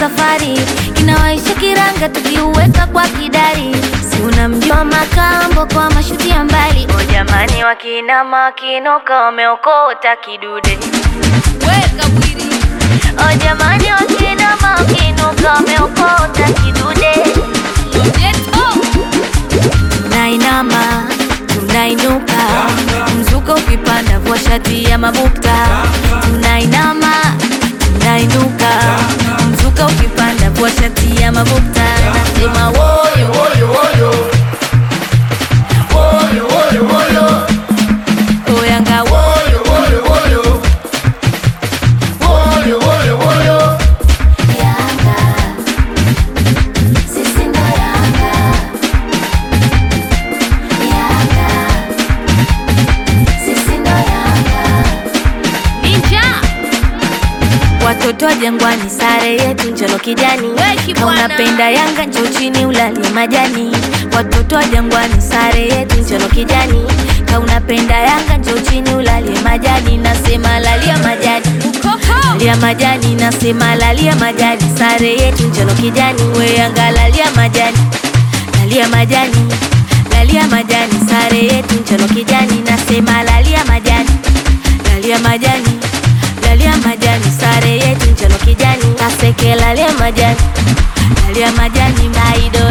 safari kinawaisha kiranga tukiuweka kwa kidari si unamjua makambo kwa mashuti ya mbali o jamani wakinama wakinuka wameokota kidude Weka bwiri. o jamani wakinama wakinuka wameokota kidude Lojeto. tunainama tunainuka mzuka ukipanda vua shati ya mabukta tunainama tunainuka mzuka ukipanda vua shati ya mabukta nasema woyo woyo woyo woyo woyo woyo oyanga woyo woyo woyo woyo woyo woyo Yanga sisi ndo Yanga Yanga sisi ndo Yanga Ninja. Watoto wa Jangwani, sare yetu njano kijani. Weki Kama bwana. unapenda Yanga njoo chini ulalie majani. Watoto wa Jangwani, sare yetu njano kijani. Kama unapenda Yanga njoo chini ulalie majani. Nasema lalia majani, Ukoko. lalia majani. Nasema lalia majani, sare yetu njano kijani. We Yanga lalia majani, lalia majani, lalia majani, sare yetu njano kijani. Nasema lalia majani, lalia majani lalia majani sare yetu njano kijani kaseke lalia majani lalia majani maido